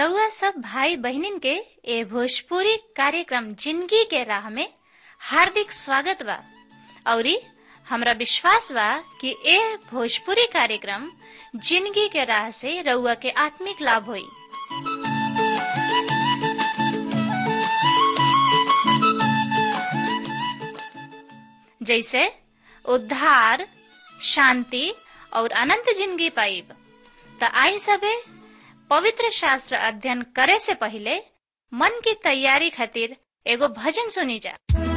रउआ सब भाई बहिनीन के ए भोजपुरी कार्यक्रम जिंदगी के राह में हार्दिक स्वागत बा औरी हमरा विश्वास बा कि ए भोजपुरी कार्यक्रम जिंदगी के राह से रउआ के आत्मिक लाभ होई जैसे उद्धार शांति और अनंत जिंदगी पाइब त आई सबे पवित्र शास्त्र अध्ययन करे से पहले मन की तैयारी खातिर एगो भजन सुनी जा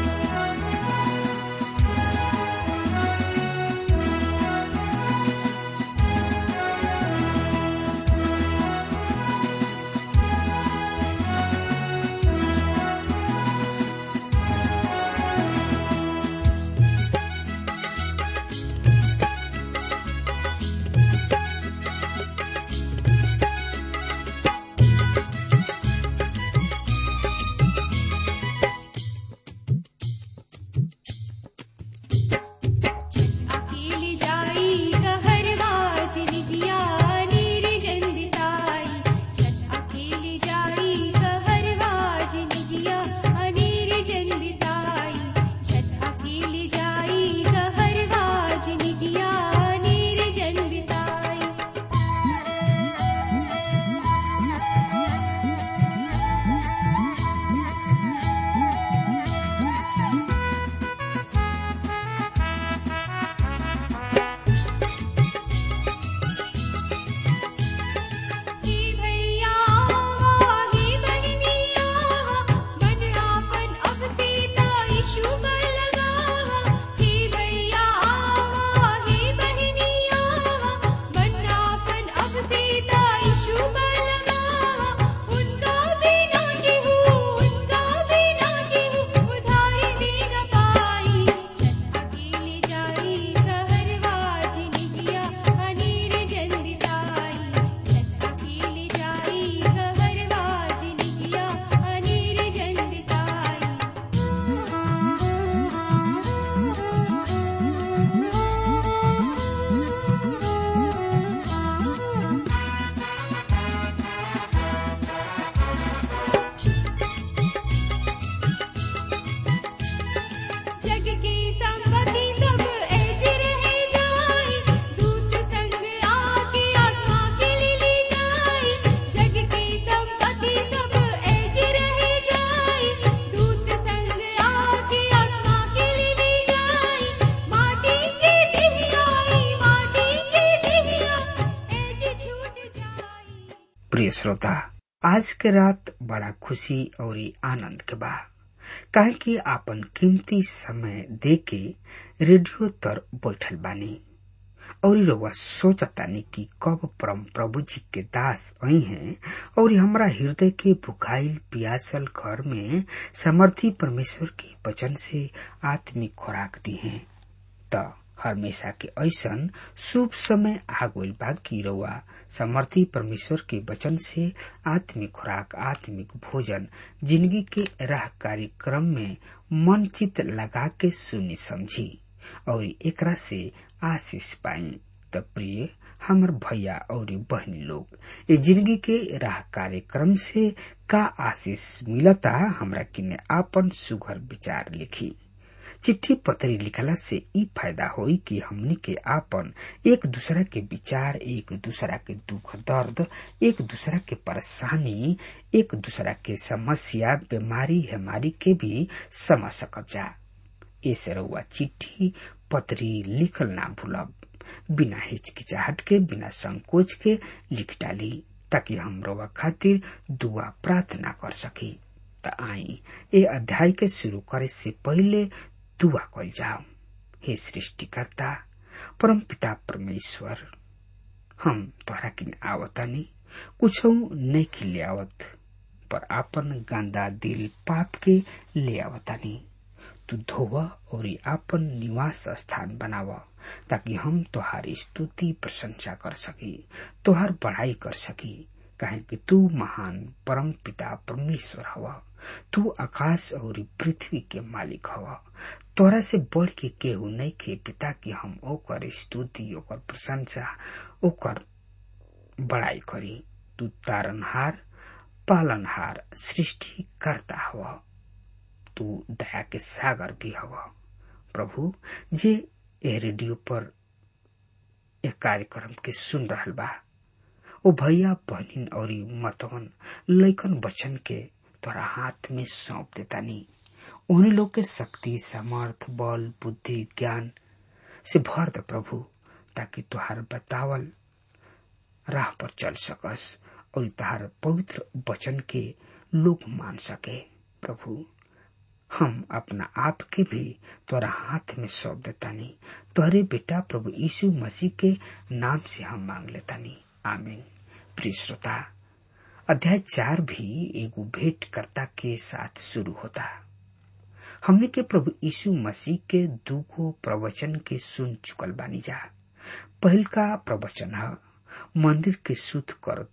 अकेली जाई कहरवा जिनिया नीर जंदिताई छत अकेली जाई कहरवा जिनिया अनीर जंदिताई छत अकेली जाई कहरवा जिनिया नीर जंदिताई हे भैया हे बहनिया बदलापन अब सीता यीशु पर लगा हे भैया हे बहनिया बदलापन अब सीता यीशु पर लगा उनका बिना केहू उनका बिना केहू उधारी दे न पाई छत अकेली जाई कहरवा जिनिया अनीर जंदिताई छत अकेली जाई कहरवा जिनिया अनीर जंदिताई जग की संपत्ति सब ऐज रह जाई दूत संग आके आत्मा के लिए ले जाई जग की संपत्ति सब ऐज रह जाई दूत संग आके आत्मा के लिए ले जाई माटी के दिहियाई माटी के दिहिया ऐज छूट जाई प्रिय श्रोता आज के रात बड़ा खुशी और आनंद के बा काहे कि आपन कीमती समय दे के रेडियो तर बैठल बानी और रउआ सोचतानी कि कब परम प्रभु जी के दास आई हैं और हमरा हृदय के भुखाइल पियासल घर में समर्थी परमेश्वर के वचन से आत्मिक खुराक दी हैं त हमेशा के ऐसन शुभ समय आ गइल बा कि रउआ समर्थी परमेश्वर के वचन से आत्मिक खुराक आत्मिक भोजन जिंदगी के राह कार्यक्रम में मन चित लगा के सुनी समझी और एकरा से आशीष पाई त प्रिय हमर भैया और बहनी लोग ये जिंदगी के राह कार्यक्रम से का आशीष मिलता हमरा किने आपन सुघर विचार लिखी चिट्ठी पत्री लिखला से ई फायदा होई कि हमनी के आपन एक दूसरा के विचार एक दूसरा के दुख दर्द एक दूसरा के परेशानी एक दूसरा के समस्या बीमारी हेमारी के भी समझ सकब जा ऐसे रउआ चिट्ठी पत्री लिखल ना भूलब बिना हिचकिचाहट के बिना संकोच के लिख डाली ताकि हम रउआ खातिर दुआ प्रार्थना कर सकी त आई ए अध्याय के शुरू करे से पहले दुआ कल जाओ हे सृष्टिकर्ता परम पिता परमेश्वर हम तोहरा किन आवतानी कुछ नहीं के ले आवत पर आपन गांदा दिल पाप के ले आवतानी तू धोव और आपन निवास स्थान बनाव ताकि हम तोहार स्तुति प्रशंसा कर सकी तोहार बढ़ाई कर सकी काहे कि तू महान परम पिता परमेश्वर हवा तू आकाश और पृथ्वी के मालिक हवा तोरा से बढ़ के केहू नहीं के पिता कि हम ओकर स्तुति ओकर प्रशंसा ओकर बड़ाई करी तू तारनहार पालनहार सृष्टि करता हव तू दया के सागर भी हव प्रभु जे ए रेडियो पर एक कार्यक्रम के सुन रहल बा ओ भैया बहनिन और मतवन लैकन बचन के तोरा हाथ में सौंप देतानी उन्हीं लोग के शक्ति सामर्थ बल बुद्धि ज्ञान से भर दे प्रभु ताकि तुहार बतावल राह पर चल सकस और तुहार पवित्र वचन के लोग मान सके प्रभु हम अपना आप के भी तोरा हाथ में सौंप देतानी तोहरे बेटा प्रभु यीशु मसीह के नाम से हम मांग लेतानी आमीन प्रिय श्रोता अध्याय चार भी एगो भेंट कर्ता के साथ शुरू होता हमने के प्रभु यीशु मसीह के दूगो प्रवचन के सुन चुकल बानी जा पहल का प्रवचन है मंदिर के शुद्ध कर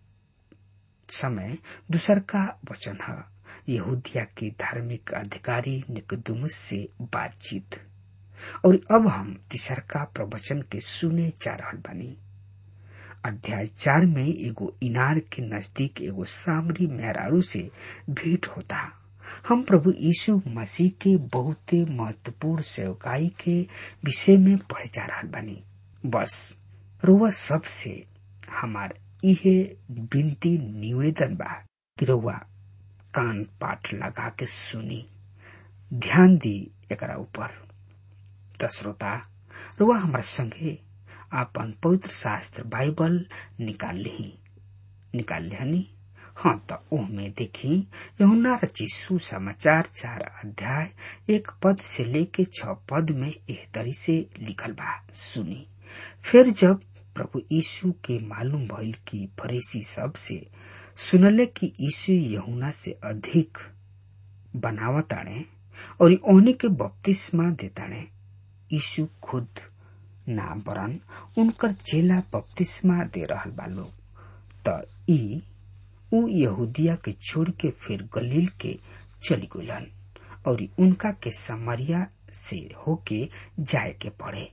समय दूसर का वचन है यहूदिया के धार्मिक अधिकारी निकदुमुस से बातचीत और अब हम तीसर का प्रवचन के सुने जा रहल बानी अध्याय चार में एगो इनार के नजदीक एगो सामरी मेहरारू से भेंट होता हम प्रभु यीशु मसीह के बहुते महत्वपूर्ण सेवकाई के विषय में पढ़े जा रहा बानी बस रुआ सबसे हमार इहे विनती निवेदन बा कि रुआ कान पाठ लगा के सुनी ध्यान दी एकरा ऊपर त श्रोता रुआ हमारा संगे आपन पवित्र शास्त्र बाइबल निकाल ली निकाल लिहनी हाँ तो ओहमे देखी यहुना रची सुसमाचार चार अध्याय एक पद से लेके छ पद में एह तरी से लिखल बा सुनी फिर जब प्रभु यीशु के मालूम भइल कि फरीसी सब से सुनले कि यीशु यहुना से अधिक बनावताणे और ओहनी के बपतिस्मा देताणे यीशु खुद ना बरन उनकर चेला बपतिस्मा दे रहल बा लोग त ई उ यहूदिया के छोड़ के फिर गलील के चली गलन और उनका के समरिया से होके जाए के पड़े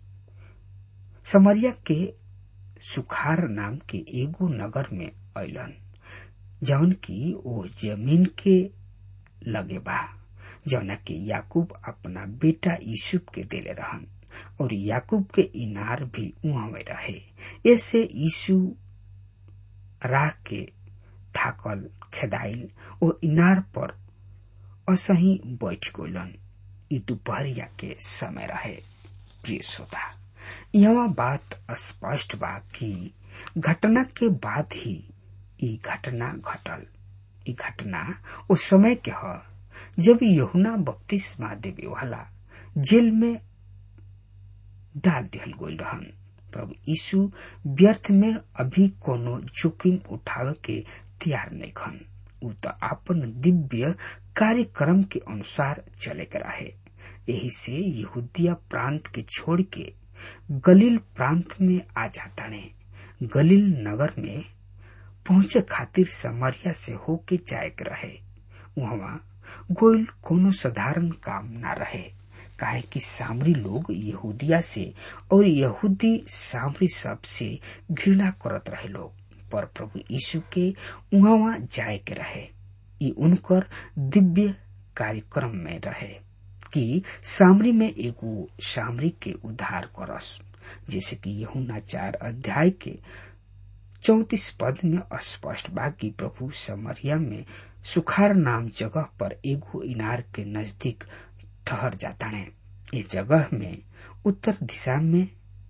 समरिया के सुखार नाम के एगो नगर में अलन जौन की ओ जमीन के लगे बा जौना के याकूब अपना बेटा यूसुफ के देले रहन और याकूब के इनार भी उहाँ में रहे ऐसे यीशु राह के थाकल खेदाइल ओ इनार पर असही बैठ गलन ई दोपहरिया के समय रहे प्रिय श्रोता यहाँ बात स्पष्ट बा कि घटना के बाद ही ई घटना घटल ई घटना उस समय के ह जब यहुना बपतिस्मा देवे वाला जेल में डाल दिहल गई रहन प्रभु यीशु व्यर्थ में अभी कोनो जोखिम उठावे के तैयार नहीं खन उ तो अपन दिव्य कार्यक्रम के अनुसार चले के रहे यही से यहूदिया प्रांत के छोड़ के गलील प्रांत में आ जाता ने गलील नगर में पहुंचे खातिर समरिया से होके जाए के रहे वहां गोयल कोनो साधारण काम ना रहे काहे कि सामरी लोग यहूदिया से और यहूदी सामरी सब से घृणा करत रहे लोग पर प्रभु यीशु के वहां जाए के रहे ये उनकर दिव्य कार्यक्रम में रहे कि सामरी में एगो सामरी के उद्धार करस जैसे कि यहुना चार अध्याय के चौतीस पद में स्पष्ट बा कि प्रभु समरिया में सुखार नाम जगह पर एगो इनार के नजदीक ठहर जाता है इस जगह में उत्तर दिशा में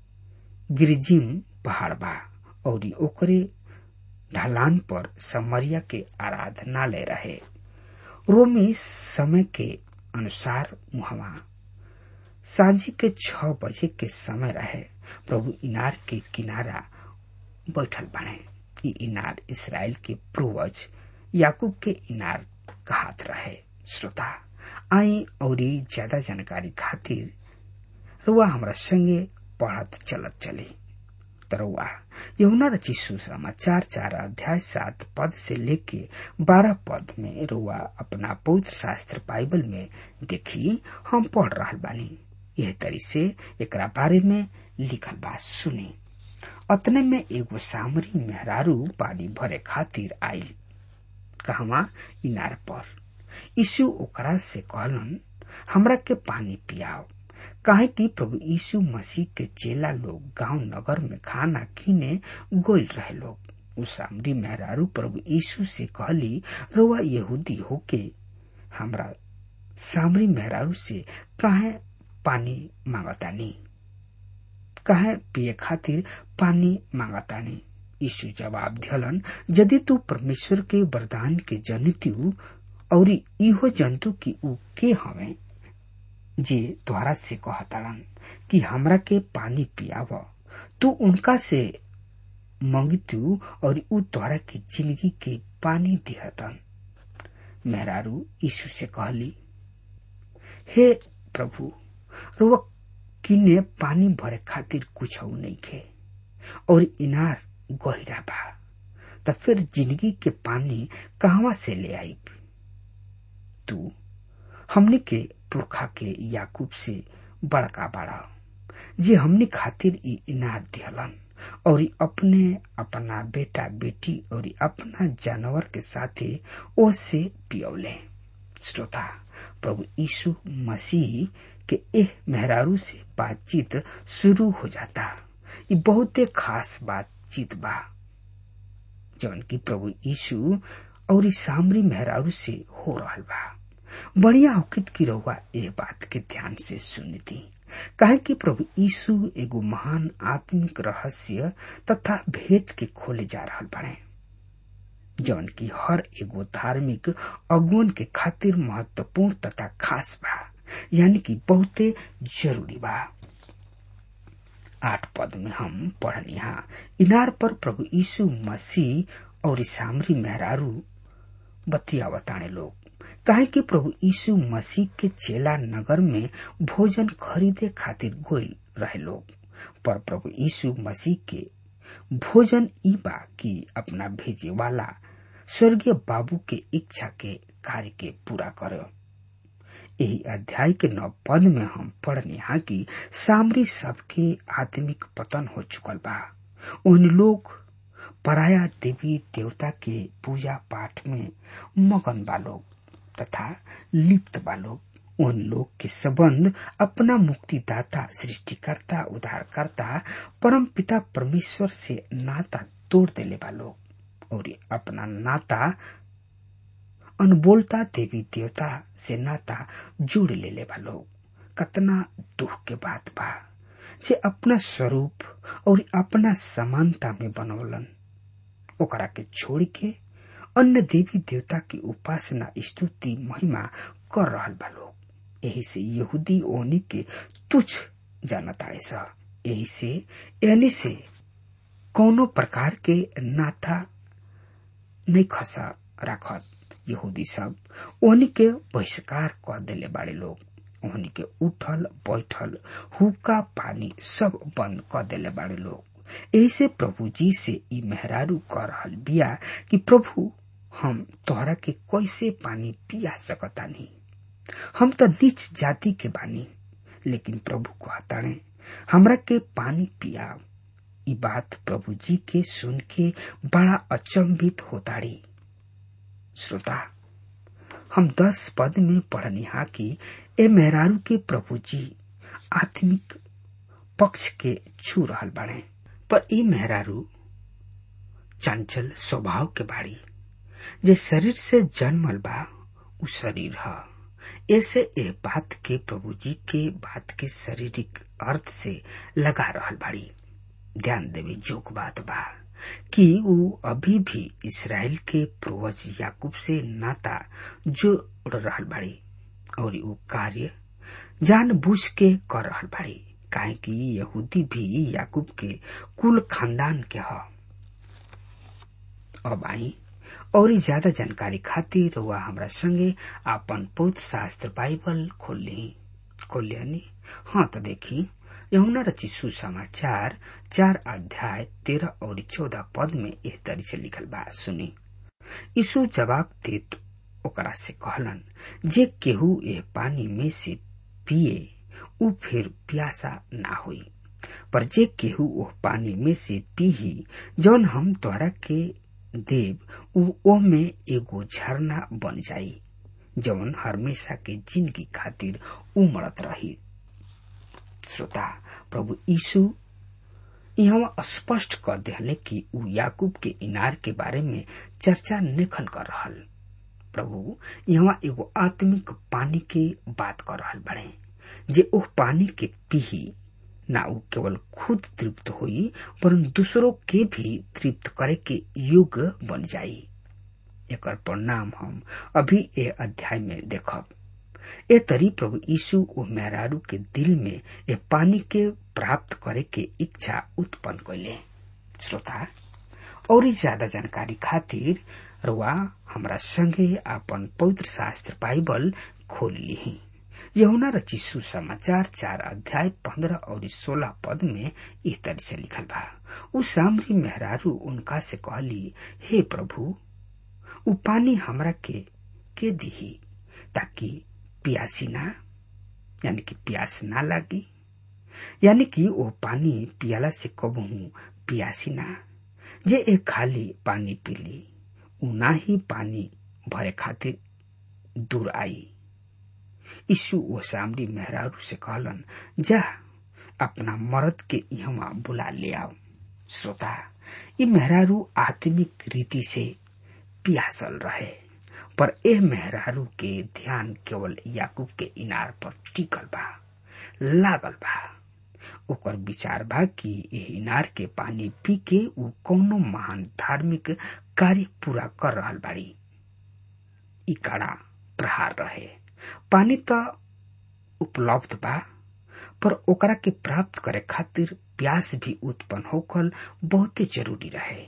गिरिजिम पहाड़ बा और ओकरे ढलान पर समरिया के आराधनालय रहे रोमी समय के अनुसार वहां सांझी के छ बजे के समय रहे प्रभु इनार के किनारा बैठल बने ई इनार इसराइल के पूर्वज याकूब के इनार कहात रहे श्रोता आई और ज्यादा जानकारी खातिर रुआ हमरा संगे पढ़त चलत चली तरुआ यमुना रची सुसमाचार चार अध्याय सात पद से लेके बारह पद में रुआ अपना पवित्र शास्त्र बाइबल में देखी हम पढ़ रहा बानी यह तरी से एकरा बारे में लिखल बात सुनी अतने में एगो सामरी मेहरारू पानी भरे खातिर आयल कहवा इनार पर यीशु ओकरा से कहलन हमरा के पानी पियाओ काहे कि प्रभु यीशु मसीह के चेला लोग गांव नगर में खाना कीने गोल रहे लोग उ सामरी मेहरारू प्रभु यीशु से कहली रोवा यहूदी होके हमरा सामरी मेहरारू से काहे पानी मांगतानी काहे पिए खातिर पानी मांगतानी यीशु जवाब दियलन यदि तू परमेश्वर के वरदान के जनित्यु और इहो जंतु की ऊ के हवे जे द्वारा से कहतारन कि हमरा के पानी पियाव तू उनका से मंगितु और ऊ द्वारा के जिंदगी के पानी दिहतन मेहरारू यीशु से कहली हे प्रभु रुआ किने पानी भरे खातिर कुछ नहीं खे और इनार गहिरा बा त फिर जिंदगी के पानी कहवा से ले आई तू हमने के पुरखा के याकूब से बड़का बड़ा जे हमने खातिर ई इनार दिहलन और अपने अपना बेटा बेटी और अपना जानवर के साथे ओ से पियौले श्रोता प्रभु यीशु मसीह के एह मेहरारू से बातचीत शुरू हो जाता ये बहुते खास बातचीत बा जौन की प्रभु यीशु और ई सामरी मेहरारू से हो रहल बा बढ़िया होकित की रहुआ ए बात के ध्यान से सुनती काहे कि प्रभु यीशु एगो महान आत्मिक रहस्य तथा भेद के खोले जा रहल बाड़े जौन की हर एगो धार्मिक अगुवन के खातिर महत्वपूर्ण तथा खास बा यानी कि बहुते जरूरी बा आठ पद में हम पढ़निहा इनार पर प्रभु यीशु मसीह और सामरी मेहरारू बतिया बताने लोग काहे कि प्रभु यीशु मसीह के चेला नगर में भोजन खरीदे खातिर गोल रहे लोग पर प्रभु यीशु मसीह के भोजन ई बा कि अपना भेजे वाला स्वर्गीय बाबू के इच्छा के कार्य के पूरा करो यही अध्याय के नौ पद में हम पढ़ने कि सामरी सबके आत्मिक पतन हो चुकल बा उन लोग पराया देवी देवता के पूजा पाठ में मगन बा लोग तथा लिप्त बा लोग उन लोग के संबंध अपना मुक्तिदाता सृष्टिकर्ता उद्धारकर्ता परम पिता परमेश्वर से नाता तोड़ देले बा लोग और अपना नाता अनबोलता देवी देवता से नाता जोड़ ले ले बा लोग कतना दुख के बात बा जे अपना स्वरूप और अपना समानता में बनौलन ओकरा के छोड़ के अन्य देवी देवता की उपासना स्तुति महिमा कर रहल बा लोग यही से यहूदी ओनी के तुच्छ जानताड़े सा यही से यानी से कोनो प्रकार के नाथा नहीं खसा राखत यहूदी सब ओहनी के बहिष्कार कर देले बाड़े लोग ओहनी के उठल बैठल हुक्का पानी सब बंद कर देले बाड़े लोग ऐसे प्रभु जी से ई मेहरारू कर रहल बिया कि प्रभु हम तोहरा के कैसे पानी पिया सकतानी हम तो नीच जाति के बानी लेकिन प्रभु कहताणे हमरा के पानी पिया ई बात प्रभु जी के सुन के बड़ा अचंभित होताड़ी श्रोता हम दस पद में पढ़निहा कि ए मेहरारू के प्रभु जी आत्मिक पक्ष के छू रहल बाड़े पर ई मेहरारू चंचल स्वभाव के बाड़ी जे शरीर से जन्मल बा उ शरीर ह ऐसे ए बात के प्रभु जी के बात के शारीरिक अर्थ से लगा रहल बाड़ी ध्यान देवे जोक बात बा कि उ अभी भी इसराइल के पूर्वज याकूब से नाता जोड़ रहल बाड़ी और उ कार्य जानबूझ के कर रहल बाड़ी काहे कि यहूदी भी याकूब के कुल खानदान के ह अब आई और ज्यादा जानकारी खातिर वह हमरा संगे आपन पौध शास्त्र बाइबल खोल ली खोल लियानी हाँ तो देखी यमुना रची सुसमाचार चार अध्याय तेरह और चौदह पद में इस तरी से लिखल बा सुनी यीशु जवाब देत ओकरा से कहलन जे केहू यह पानी में से पिए उ फिर प्यासा ना होई पर जे केहू ओह पानी में से पीही जौन हम तोहरा के देव उ ओमे एगो झरना बन जाई जवन हमेशा के जिंदगी खातिर उमड़त रही श्रोता प्रभु यीशु यहाँ स्पष्ट कर दिले कि उ याकूब के इनार के बारे में चर्चा नेखन कर रहल प्रभु यहाँ एगो आत्मिक पानी के बात कर रहल बड़े जे ओह पानी के पीही ना उ केवल खुद तृप्त होई वरन दूसरों के भी तृप्त करे के योग्य बन जाई एकर परिणाम हम अभी ए अध्याय में देखब ए तरी प्रभु यीशु ओ मेहरारू के दिल में ए पानी के प्राप्त करे के इच्छा उत्पन्न कैले श्रोता और ज्यादा जानकारी खातिर रुआ हमरा संगे अपन पवित्र शास्त्र बाइबल खोल ली यहुना रची सुसमाचार चार अध्याय पंद्रह और सोलह पद में इस तरह से लिखल बा उ सामरी मेहरारू उनका से कहली हे प्रभु उ पानी हमरा के के दिही ताकि प्यासी ना यानी कि प्यास ना लागी यानी कि वो पानी पियाला से कबहू पियासी ना जे एक खाली पानी पीली उ ना ही पानी भरे खातिर दूर आई यीशु वो सामरी मेहरारू से कहलन जा अपना मर्द के यहाँ बुला ले आओ श्रोता ये मेहरारू आत्मिक रीति से पियासल रहे पर एह मेहरारू के ध्यान केवल याकूब के इनार पर टिकल बा लागल बा ओकर विचार बा कि एह इनार के पानी पी के उ कौनो महान धार्मिक कार्य पूरा कर रहल बाड़ी ई कड़ा प्रहार रहे पानी त उपलब्ध बा पर ओकरा के प्राप्त करे खातिर प्यास भी उत्पन्न होकर बहुते जरूरी रहे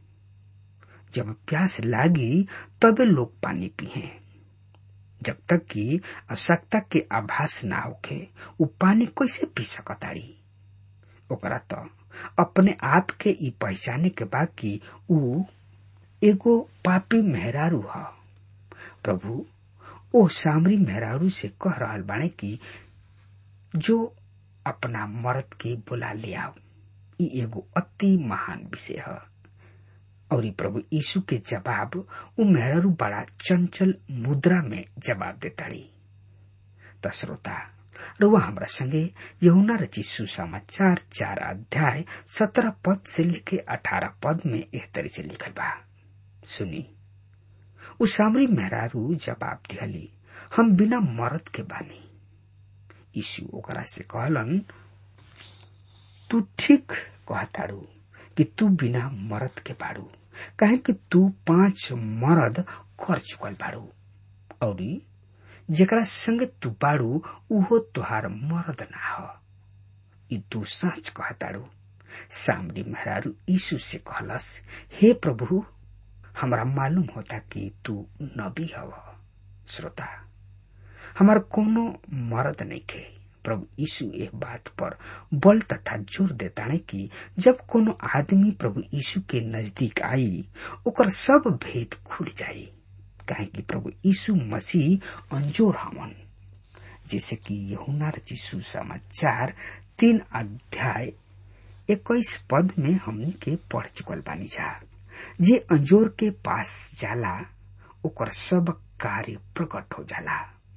जब प्यास लागी तबे लोग पानी पिए जब तक कि आवश्यकता के आभास ना होखे उ पानी कैसे पी सकताड़ी ओकरा तो अपने आप के ई पहचाने के बा कि उ एगो पापी मेहरारू ह प्रभु ओ सामरी मेहरारू से कह रहल बाणे कि जो अपना मर्द के बुला ले आओ ई एगो अति महान विषय है और प्रभु यीशु के जवाब उ मेहरारू बड़ा चंचल मुद्रा में जवाब देताड़ी त श्रोता रुआ हमरा संगे यहुना रची सुसमाचार चार अध्याय सत्रह पद से लेके अठारह पद में एह तरह से लिखल बा सुनी उ सामरी मेहरारू जवाब दिहली हम बिना मरद के बानी यीशु ओकरा से कहलन तू ठीक कहताड़ू कि तू बिना मरद के बाड़ू काहे कि तू पांच मरद कर चुकल बाड़ू और जेकरा संग तू बाड़ू उहो तुहार मरद ना हो ई तू सच कहताड़ू सामरी मेहरारू यीशु से कहलस हे प्रभु हमरा मालूम होता कि तू नबी हव श्रोता हमार कोनो मरद नहीं खे प्रभु यीशु एक बात पर बल तथा जोर देताने कि जब कोनो आदमी प्रभु यीशु के नजदीक आई ओकर सब भेद खुल जाई काहे कि प्रभु यीशु मसीह अंजोर हमन जैसे कि यहुना रचिसु समाचार तीन अध्याय इक्कीस पद में हमन के पढ़ चुकल बानी जा जे अंजोर के पास जाला ओकर सब कार्य प्रकट हो जाला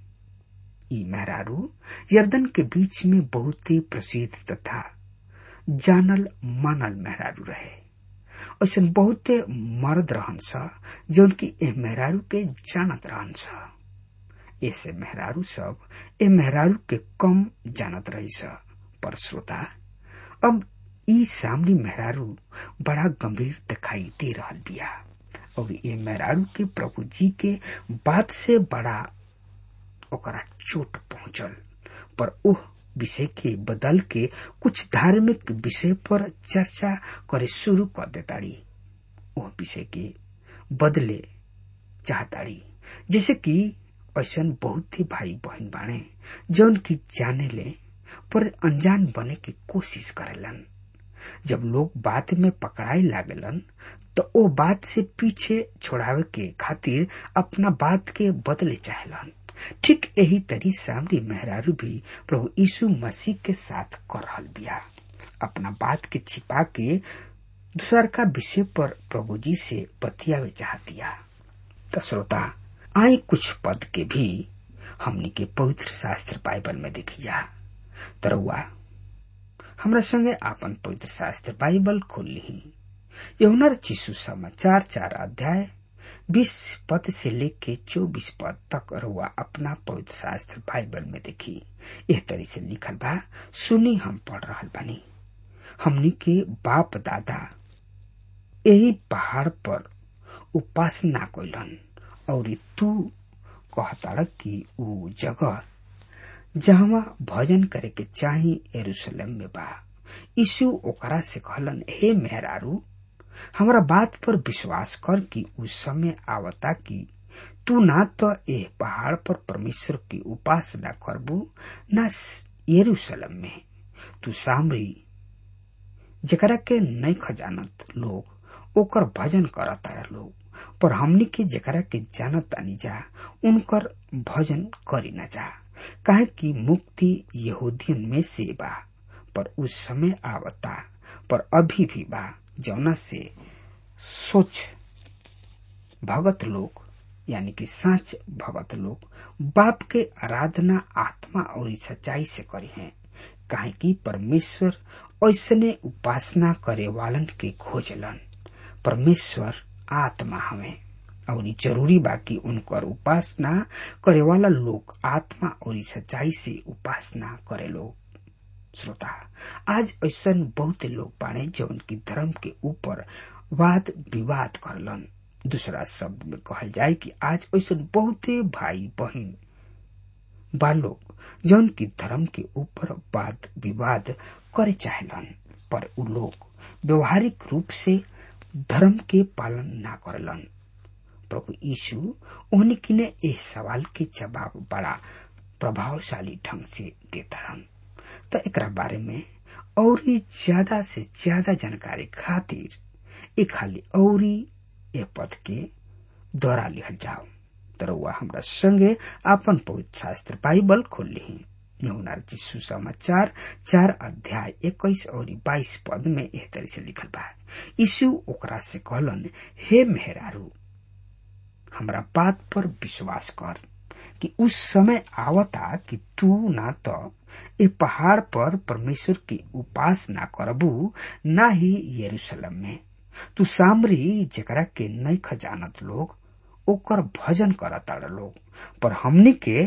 ई मेहरारू यर्दन के बीच में बहुत ही प्रसिद्ध तथा जानल मानल मेहरारू रहे ऐसा बहुते मर्द रहन स जौन की ए मेहरारू के जानत रहन स ऐसे मेहरारू सब ए मेहरारू के कम जानत रही स पर श्रोता अब ई सामने मेहरारू बड़ा गंभीर दिखाई दे रहल बिया और ये मेहरारू के प्रभु जी के बात से बड़ा ओकरा चोट पहुंचल पर ओह विषय के बदल के कुछ धार्मिक विषय पर चर्चा करे शुरू कर देताड़ी ओह विषय के बदले चाहताड़ी जैसे कि ऐसा बहुत ही भाई बहन बाणे जौन की जाने ले पर अनजान बने की कोशिश करेलन जब लोग बात में पकड़ाई लागलन तो ओ बात से पीछे छोड़ावे के खातिर अपना बात के बदले चाहलन ठीक यही तरी सामरी मेहरारू भी प्रभु यीशु मसीह के साथ कर रहल बिया अपना बात के छिपा के दूसर का विषय पर प्रभु जी से बतियावे चाहतिया तो श्रोता आई कुछ पद के भी हमनी के पवित्र शास्त्र बाइबल में देखी जा तरुआ हमरा संगे आपन पवित्र शास्त्र बाइबल खोल ली यहुनर चिशु समाचार चार अध्याय बीस पद से लेके चौबीस पद तक रुआ अपना पवित्र शास्त्र बाइबल में देखी यह तरी से लिखल बा सुनी हम पढ़ रहल बानी हमनी के बाप दादा यही पहाड़ पर उपासना कैलन और तू कहताड़ कि ऊ जगह जहवा भजन करे के चाही यरूशलेम में बा यीशु ओकरा से कहलन हे मेहरारू हमरा बात पर विश्वास कर कि उस समय आवता कि तू ना तो एह पहाड़ पर परमेश्वर की उपासना करबू न यरूशलेम में तू सामरी जकरा के नहीं खजानत लोग ओकर भजन करता लोग पर हमनी के जकरा के जानत तानी जा उनकर भजन करी न जा काहे कि मुक्ति यहूदियन में से बा पर उस समय आवता पर अभी भी बा जौना से सोच भगत लोग यानी कि साच भगत लोग बाप के आराधना आत्मा और सच्चाई से करी हैं काहे कि परमेश्वर ऐसने उपासना करे वालन के खोजलन परमेश्वर आत्मा हमें और जरूरी बा कि उनकर उपासना करे वाला लोग आत्मा और सच्चाई से उपासना करे लोग श्रोता आज ऐसा बहुत लोग बाड़े जौन की धर्म के ऊपर वाद विवाद करलन दूसरा शब्द में कहल जाए कि आज ऐसा बहुते भाई बहन बा लोग जौन की धर्म के ऊपर वाद विवाद करे चाहेलन पर उ लोग व्यवहारिक रूप से धर्म के पालन ना करलन प्रभु यीशु उन्हें किने इस सवाल के जवाब बड़ा प्रभावशाली ढंग से देता तो एक बारे में और ज्यादा से ज्यादा जानकारी खातिर एक खाली और ए पद के दोहरा लिखल जाओ तर वह हमरा संगे आपन पवित्र शास्त्र बाइबल खोल ली यमुनार जी सुसमाचार चार अध्याय इक्कीस और बाईस पद में एह तरह से लिखल बा यीशु ओकरा से कहलन हे मेहरारू हमरा बात पर विश्वास कर कि उस समय आवता कि तू ना तो ए पहाड़ पर परमेश्वर की उपासना करबू ना ही यरूशलेम में तू सामरी जकरा के नहीं खजानत लोग ओकर भजन करता लोग पर हमनी के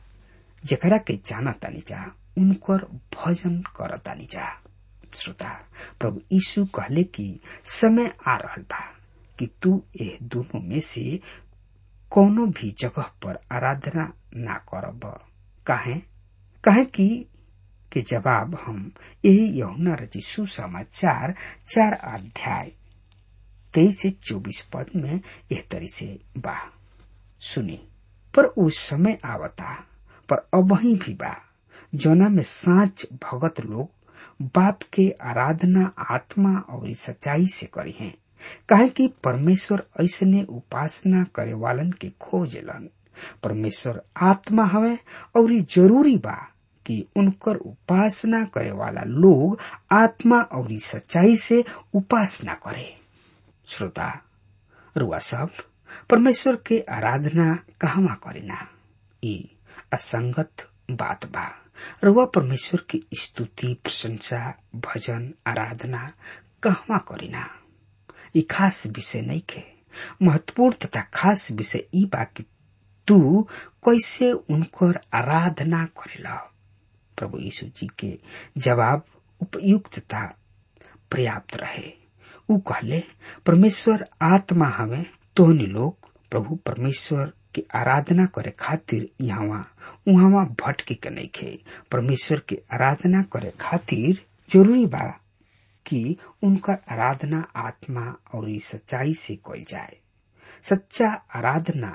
जकरा के जाना तानी जा उनकर भजन करतानी जा श्रोता प्रभु यीशु कहले कि समय आ रहल बा कि तू ए दोनों में से कोनो भी जगह पर आराधना ना करब काहे काहे कि के जवाब हम यही यहुना रची सुसमाचार चार अध्याय तेईस से चौबीस पद में एह तरी से बा सुनी पर उस समय आवता पर अब ही भी बा जोना में साच भगत लोग बाप के आराधना आत्मा और सच्चाई से करी हैं काहे कि परमेश्वर ऐसने उपासना करे वालन के खोजलन परमेश्वर आत्मा हवे और जरूरी बा कि उनकर उपासना करे वाला लोग आत्मा और सच्चाई से उपासना करे श्रोता रुआ सब परमेश्वर के आराधना कहवा करेना ई असंगत बात बा रुआ परमेश्वर की स्तुति प्रशंसा भजन आराधना कहवा करेना ई खास विषय नहीं के महत्वपूर्ण तथा खास विषय ई बा कि तू कैसे उनकर आराधना करेला प्रभु यीशु जी के जवाब उपयुक्त तथा पर्याप्त रहे उ कहले परमेश्वर आत्मा हवे तोहनी लोग प्रभु परमेश्वर की आराधना करे खातिर यहाँ उहाँ भटके के नहीं खे परमेश्वर की आराधना करे खातिर जरूरी बा कि उनका आराधना आत्मा और सच्चाई से कल जाए सच्चा आराधना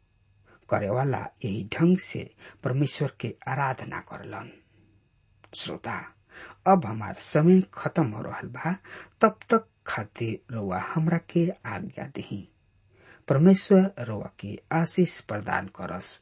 करे वाला यही ढंग से परमेश्वर के आराधना करलन श्रोता अब हमार समय खत्म हो रहा बा तब तक खातिर रउआ हमरा के आज्ञा दही परमेश्वर रउआ के आशीष प्रदान करस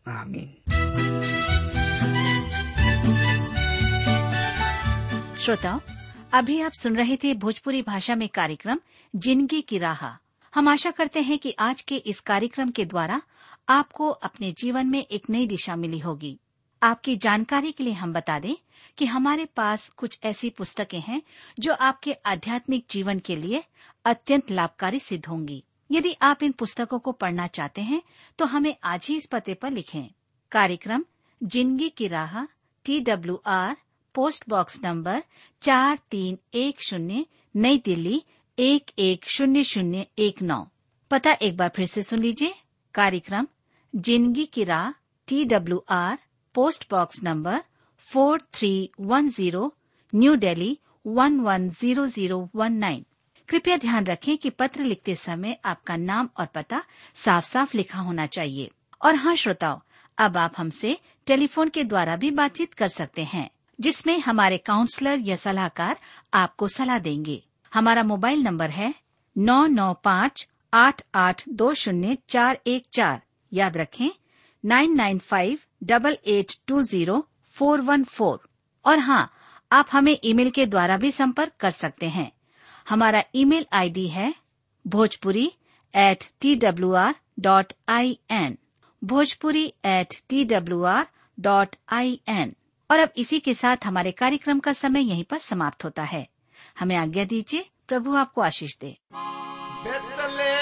आमीन श्रोताओं अभी आप सुन रहे थे भोजपुरी भाषा में कार्यक्रम जिंदगी की राह हम आशा करते हैं कि आज के इस कार्यक्रम के द्वारा आपको अपने जीवन में एक नई दिशा मिली होगी आपकी जानकारी के लिए हम बता दें कि हमारे पास कुछ ऐसी पुस्तकें हैं जो आपके आध्यात्मिक जीवन के लिए अत्यंत लाभकारी सिद्ध होंगी यदि आप इन पुस्तकों को पढ़ना चाहते हैं तो हमें आज ही इस पते पर लिखें कार्यक्रम जिंदगी की राह T W R post box number चार तीन एक शून्य नई दिल्ली एक एक शून्य शून्य एक नौ पता एक बार फिर से सुन लीजिए कार्यक्रम जिंदगी की राह T W R post box number four three one zero new Delhi one one zero zero one nine कृपया ध्यान रखें कि पत्र लिखते समय आपका नाम और पता साफ साफ लिखा होना चाहिए और हाँ श्रोताओ अब आप हमसे टेलीफोन के द्वारा भी बातचीत कर सकते हैं जिसमें हमारे काउंसलर या सलाहकार आपको सलाह देंगे हमारा मोबाइल नंबर है नौ नौ पाँच आठ आठ दो शून्य चार एक चार याद रखें nine nine five double eight two zero four one four और हाँ आप हमें ईमेल के द्वारा भी संपर्क कर सकते हैं हमारा ईमेल आईडी है Bhojpuri at T W R dot I N Bhojpuri at T W R dot I N और अब इसी के साथ हमारे कार्यक्रम का समय यहीं पर समाप्त होता है हमें आज्ञा दीजिए प्रभु आपको आशीष दे बेतले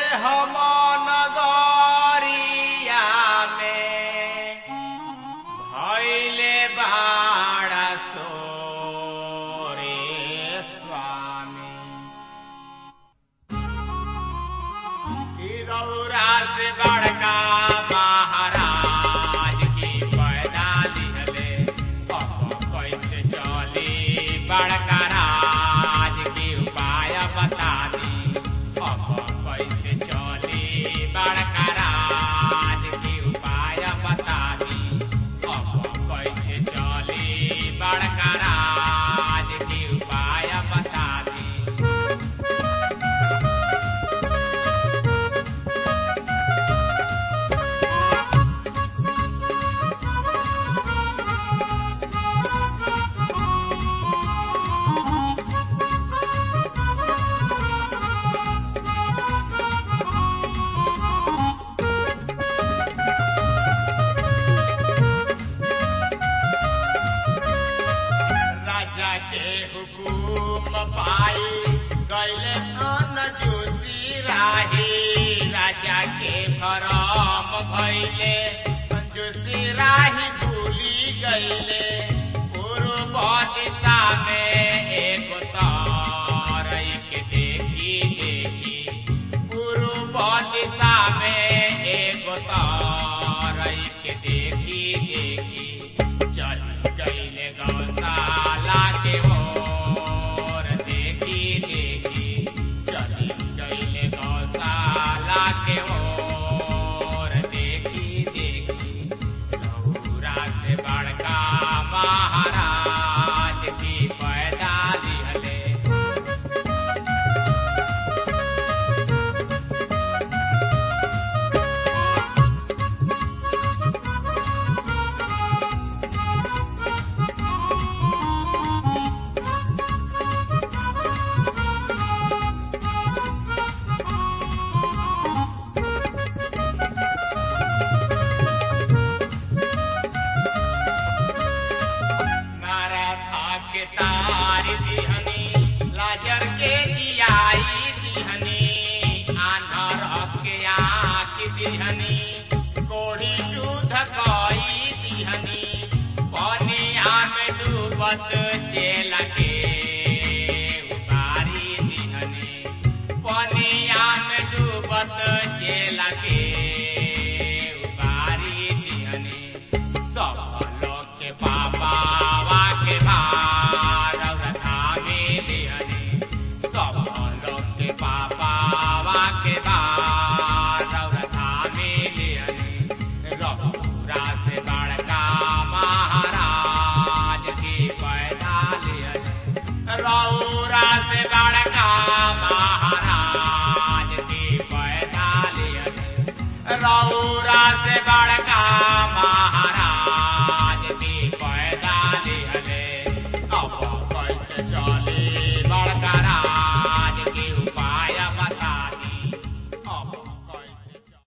नगरिया में भैले बाड़ा सोरे स्वामी की रौरा से बड़का महाराज की पैदा लिहले अब कैसे चली बड़का राज की उपाय बता दी अब कैसे चली बड़का राज की उपाय बता दी अब कैसे चली बड़का राज की उपाय बता दी राजा के हुकुम पाई गैले न जोशी राही राजा के भरम भैले जोशी राही भूली गैले पूर्व दिशा में एक तारई के देखी देखी पूर्व दिशा में एक तारई के देखी देखी चल गईले गौशाला के ओर देखी देखी चल गईले गौशाला के ओर देखी देखी गौरा से बड़का महाराज की पैदा दिहले नाराधा के तार दिहनी लाजर के जियाई दिहनी आन्हर के आँख दिहनी कोढ़ी शुद्ध कई दिहनी पनिया में डूबत चेल के उतारी दिहनी पनिया में डूबत चेल के उतारी दिहनी सब लोग के पापा के भार और धागे दिहनी सब लोग के पापा के भार और धागे दिहनी रघुरा से बड़का महाराज की पैदा लिहनी रौरा से बड़का महाराज की पैदा लिहनी रौरा से बड़का महाराज की पैदा लिहले अब कैसे चल